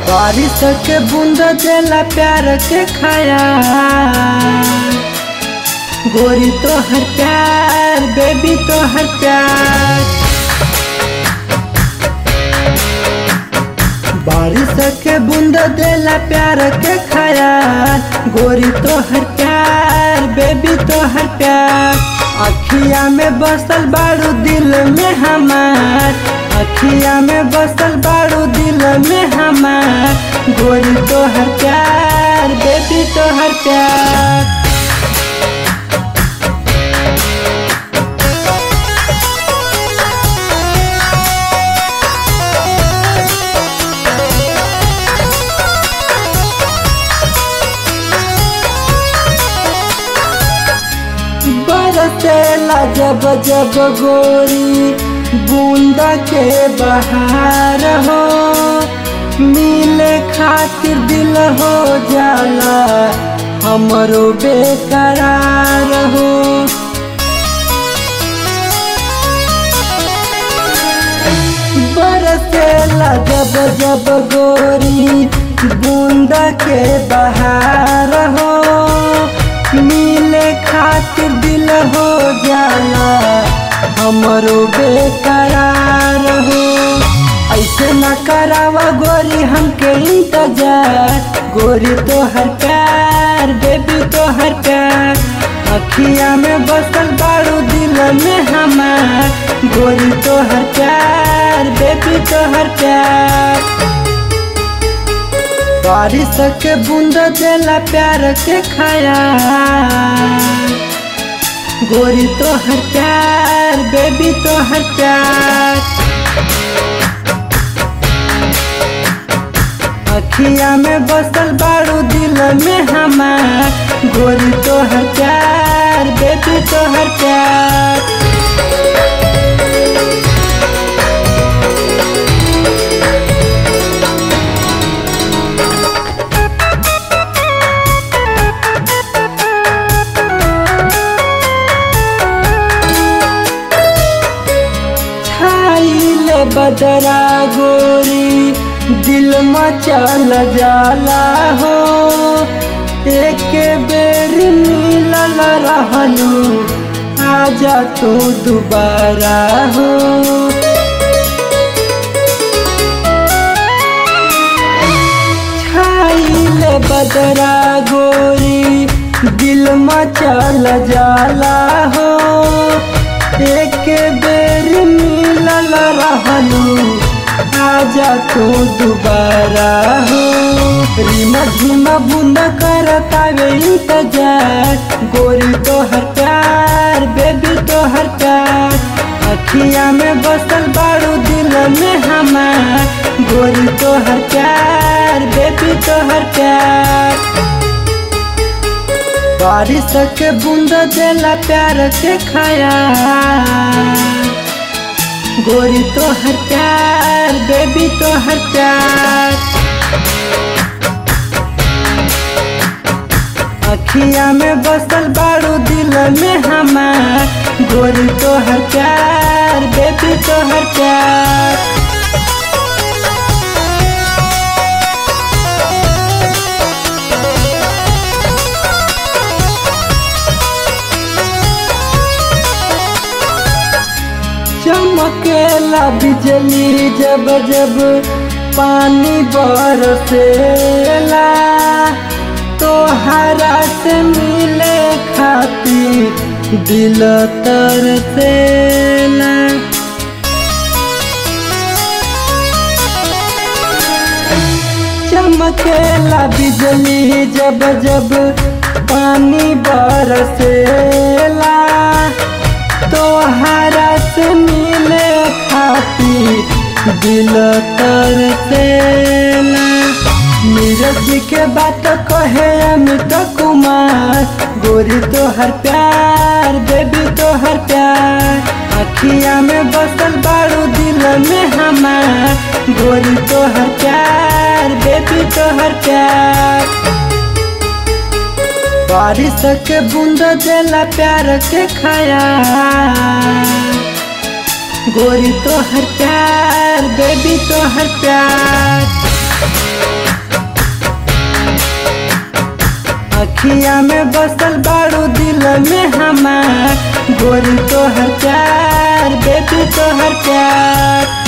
बारिश के बूंद देला प्यार के खाया गोरी तो हर प्यार बेबी तो हर प्यार बारिश के बूंद देला प्यार के खाया गोरी तो हर प्यार बेबी तो हर प्यार अखिया में बसल बारू दिल में हमार अखिया में बसल बारू दिल में हमार गोरी तो हर प्यार बेबी तो हर प्यार बरसेला जब जब गोरी बूंदा के बहार हो मिले खातिर दिल हो जाला हमरो बेकरार हो बरसेला जब जब गोरी बूंदा के बहार हो मिले खातिर दिल हो जाला हमरो बेकरार हो ऐसे न करावा गोरी हमके इंतजार गोरी तो हर प्यार बेबी तो हर प्यार अखिया में बसल बारू दिल में हमार गोरी तो हर प्यार बेबी तो हर प्यार बारिश के बूंद देला प्यार के खाया गोरी तो हर प्यार बेबी तो हर प्यार अखिया में बसल बारू दिल में हमार गोरी तो हर प्यार बेबी तो हर प्यार छाइले बदरा गोरी दिल मचल जाला हो एक बेर मिलल रहलू आजा तू दोबारा हो छाइले बदरा गोरी दिल मचल जाला हो एक बेर मिलल रहलू आजा तू दोबारा हो रीमा झीमा बूंद करतावे इंतजार गोरी तो हर प्यार बेबी तो हर प्यार अखिया में बसल बारू दिल में हमार गोरी तो हर प्यार बेबी तो हर प्यार बारिश के बूंद देला प्यार के खाया गोरी तो हर प्यार बेबी तो हर प्यार अखिया में बसल बारू दिल में हमार गोरी तो हर प्यार बेबी तो हर प्यार चमकेला बिजली जब जब पानी बरसेला तो हरा से मिले खातिर दिल तरसेला चमकेला बिजली जब जब पानी बरसेला तो हरा से मिले खातिर दिल तरसेला नीरज के बात कहे अमित कुमार गोरी तो हर प्यार बेबी तो हर प्यार अखिया में बसल बारू दिल में हमार गोरी तो हर प्यार बेबी तो हर प्यार बारिश के बूंद देला प्यार के खाया गोरी तो हर प्यार बेबी तो हर प्यार अखिया में बसल बाड़ू दिल में हमार गोरी तोहर प्यार बेबी तोहर प्यार